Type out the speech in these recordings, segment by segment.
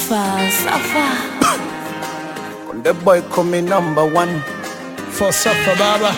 Safa, Safa. The boy coming number one. For Safa Baba.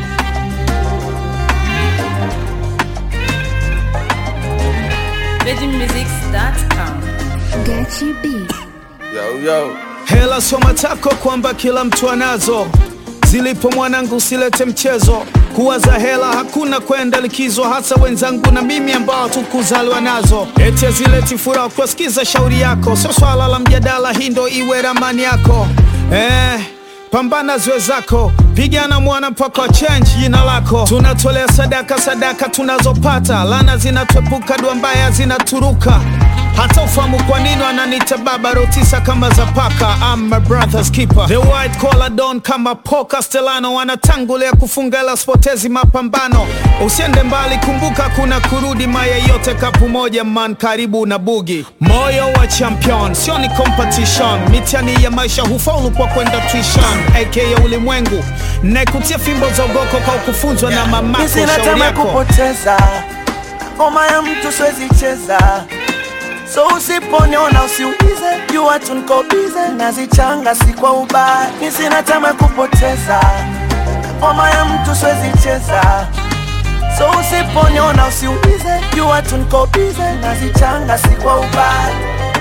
VeggieMusics.com. Get you beat. Yo, yo. Hela sio matako kwamba kila mtu anazo, zilipo mwanangu usilete mchezo. Kuwaza hela hakuna kwenda likizo, hasa wenzangu na mimi ambao tukuzaliwa nazo. Eti zileti furaha kuwasikiza shauri yako, sio swala la mjadala, hii ndo iwe ramani yako eh. Pambana zwe zako, pigana mwana mpaka change jina lako. Tunatolea sadaka, sadaka tunazopata, lana zinatwepuka, dua mbaya zinaturuka. Hata ufahamu kwa nini wananiita baba rotisa kama za paka. I'm my brother's keeper, the white collar don kama Paul Castellano, wanatangulia kufunga ila spotezi mapambano. Usiende mbali, kumbuka kuna kurudi, maya yote kapu moja man, karibu na bugi. Moyo wa champion sio ni competition, mitihani ya maisha hufaulu kwa kwenda tuition, aka ulimwengu naikutia fimbo za ugoko kwa kufunzwa na mamako. Mi sina Shauri tamaa ya yako kupoteza ngoma ya mtu siwezi cheza, so usiponiona usiulize, jua tu niko bize, nazichanga si kwa ubaya. Mi sina tamaa ya kupoteza ngoma ya mtu siwezi cheza, so usiponiona usiulize, jua tu niko bize, nazichanga si kwa ubaya.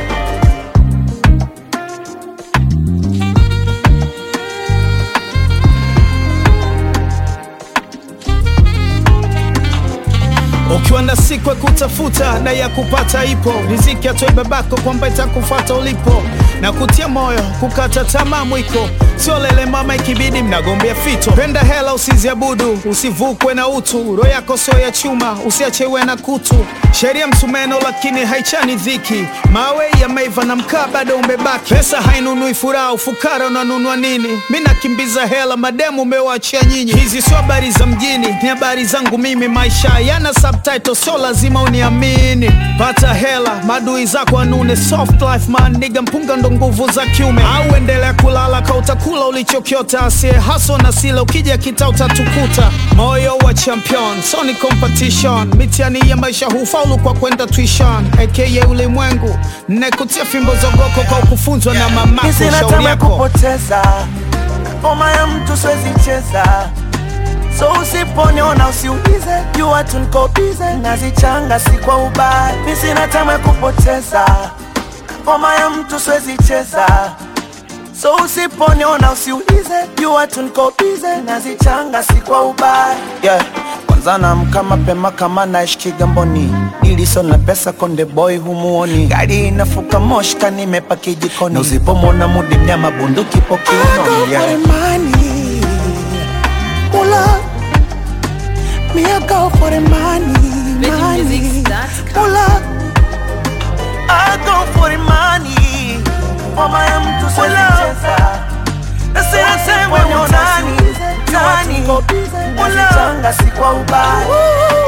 Ukiwa na siku ya kutafuta na ya kupata ipo, riziki atoe babako kwamba itakufuata ulipo, na kutia moyo kukata tamaa mwiko, sio lele mama, ikibidi mnagombea fito. Penda hela usiziabudu, usivukwe na utu, roho yako sio ya chuma, usiachewe na kutu. Sheria msumeno lakini haichani dhiki, mawe yameiva na mkaa bado umebaki. Pesa hainunui furaha, ufukara unanunua nini? Mi nakimbiza hela, mademu umewachia nyinyi. Hizi sio habari za mjini, ni habari zangu mimi. Maisha yana subtitle, sio lazima uniamini. Pata hela, madui zako anune. Soft life man, niga mpunga ndo nguvu za kiume. Au endelea kulala ka utakula ulichokiota, asiye haso na sila, ukija kita utatukuta. Moyo wa champion, so ni competition. Mitihani ya maisha hufaulu kwa kwenda tuition, aka ulimwengu. Nekutia fimbo zogoko kwa kufunzwa na mamako. Mi sina Shauri tamaa ya yako kupoteza ngoma ya mtu siwezi cheza, so usiponiona usiulize, jua tu niko bize, nazichanga si kwa ubaya. Mi sina tamaa ya kupoteza ngoma ya mtu siwezi cheza, so usiponiona usiulize, jua tu niko bize, nazichanga si kwa ubaya. Yeah. Kwanza naamka mapema kama naishi Kigamboni, ili sio na pesa konde boy humuoni, gari inafuka moshka nimepaki jikoni, na usipomwona mudi mnyama bunduki po kiunoni. Yeah. money. Pull up. Me, I go for the money. money. VeggieMusics.com. Pull up. I go for the money. Mama ya mtu siwezi cheza. Na sina sehemu ya utani, utani. Nazichanga si kwa ubaya.